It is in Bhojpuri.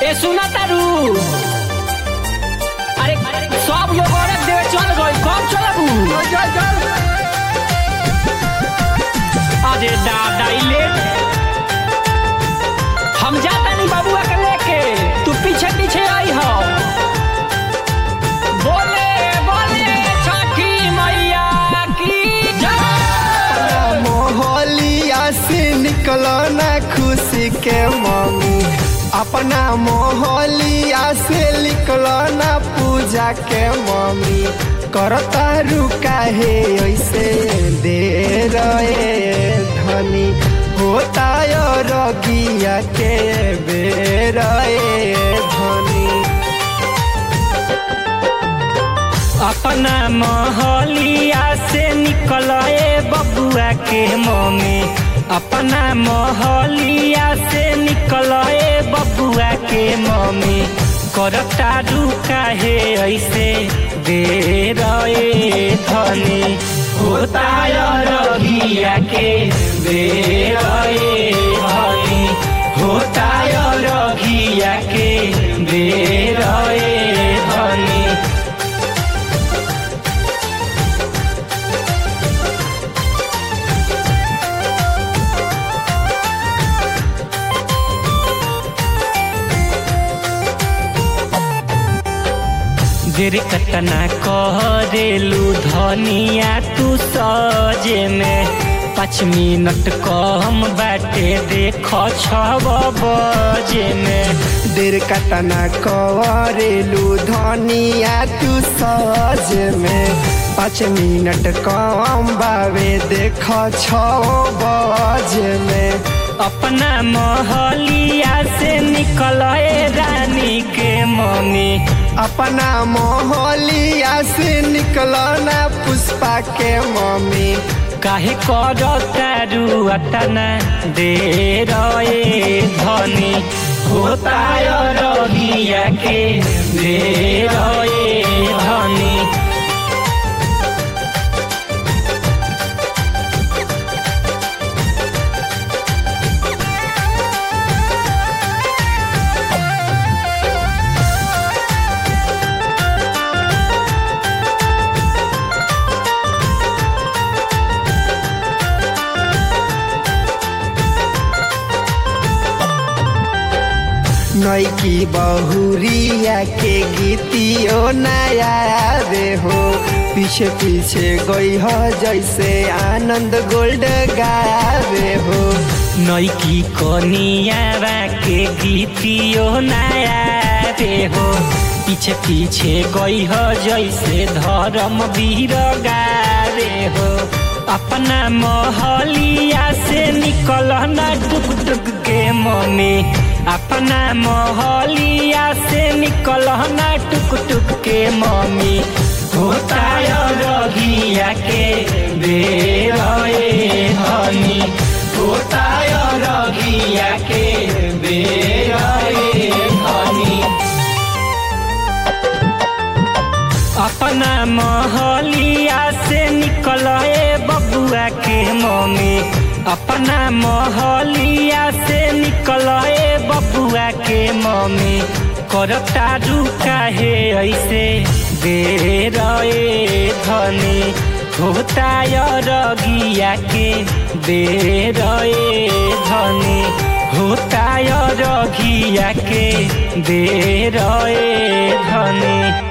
ए सुना तारू अरे सब लोग औरत देवे चल गई कब चलबू अरे दादा ई लेट हम जाता नहीं बाबुआ के लेके तू पीछे पीछे आई हो बोले बोले छठी मैया की जय मोहलिया से निकलो ना खुशी के मम्मी अपना मोहलिया से निकलो ना पूजा के मम्मी करता रुका है ऐसे दे रहे धनी होता रगिया के बेर धनी अपना मोहलिया से निकले बबुआ के मम्मी अपना मोहलिया से निकले बबुआ के मम्मी करता रुका है ऐसे दे रहे धनी होता रगिया के दे रहे धनी होता रगिया के दे रहे धनी देर कतना करेलू धनिया तू सजे में पाँच मिनट कम बाटे देख छब बजे में देर कतना करेलू धनिया तू सज में पाँच मिनट कम बावे देख छ बज में अपना मोहलिया से निकले रानी के मम्मी अपना मोहलिया से निकलो ना पुष्पा के मम्मी काहे कर तारू अतना दे रहे धनी होता रगिया के दे रहे धनी नैकी बहुरिया के गीतियो नया रे हो पीछे पीछे गई हो जैसे आनंद गोल्ड गावे हो नैकी कनियावा के गीतियो नया रे हो पीछे पीछे गई हो जैसे धर्म वीर गारे हो अपना मोहलिया से निकल न टुक टुक के मम्मी अपना मोहलिया से निकल न टुक टुक के मम्मी होता रगिया के बेर हनी होता रगिया के बेर हनी अपना मोहलिया से निकले बबुआ के मम्मी अपना मोहलिया से निकले बबुआ के मम्मी करता रुका है ऐसे दे रहे धनी होता रगिया के दे रहे धनी होता रगिया के दे रहे धनी